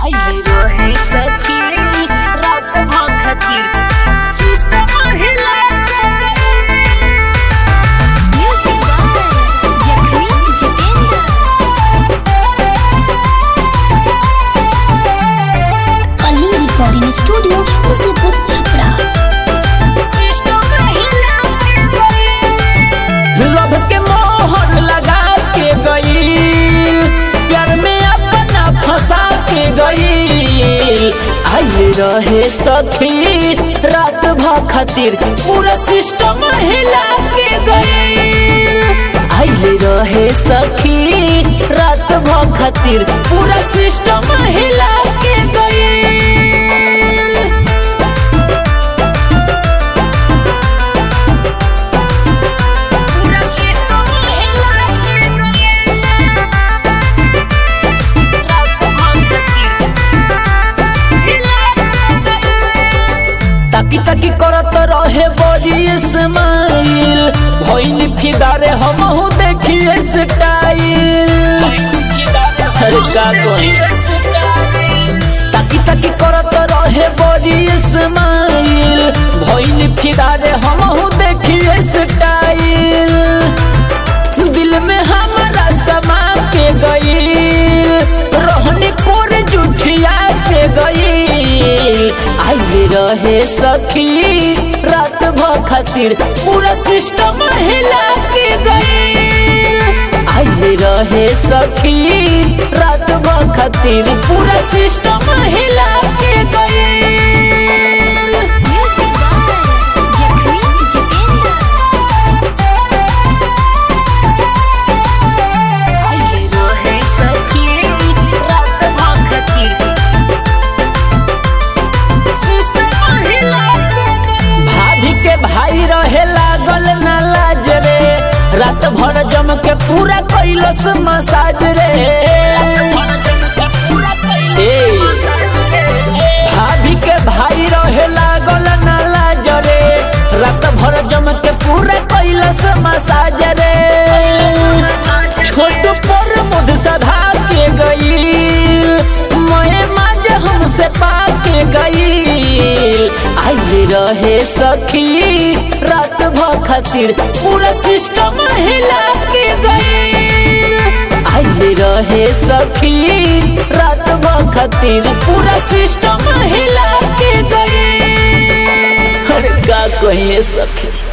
आइले रहे सखी रात भखती सिस्टम हिला के गई music by Jakhmi Jitendra Kaling recording studio Musipur Chhapra system हिला के गई लब के मोहर लगा के गई प्यार में अपना फंसा के गई आइले रहे सखी रात भ खातिर पूरा सिस्टम हिला के गई आइले रहे सखी रात भ खातिर पूरा सिस्टम हिला के गई पूरा सिस्टम हिला के गई रात भखती हिला के गई ताकी ताकी करत रहे बड़ी स्माइल भइल फिदारे हमहू देखिए स्टाइल अरे का कही ताकी ताकी करत रहे बड़ी स्माइल भइल फिदारे हमहू देखिए स्टाइल दिल में हमारा समा के गई रोहनी कोर जुठिया के गई आइले रहे सखी रात भ खातिर पूरा सिस्टम हिला के गई आइले रहे सखी रात भ खातिर पूरा सिस्टम हिला के गई म्यूजिक बाय जखमी जितेंद्र आइले रहे सखी रात भखती सिस्टम हिला के गई भाभी के भाई रहे लागल ना लाज रे रात भर जम के पूरा कैलस मसाज रे ए, भाभी के भाई रहे लागल ना लाज रे रात भर जम के पूरा कैलस मसाज रे छोट पर मुद सधा के गई मैं माज हमसे पाके गई आइले रहे सखी रात भ खातिर पूरा सिस्टम हिला के गई आइले रहे सखी रात भ खातिर पूरा सिस्टम हिला के गई अरे का कहिए सखी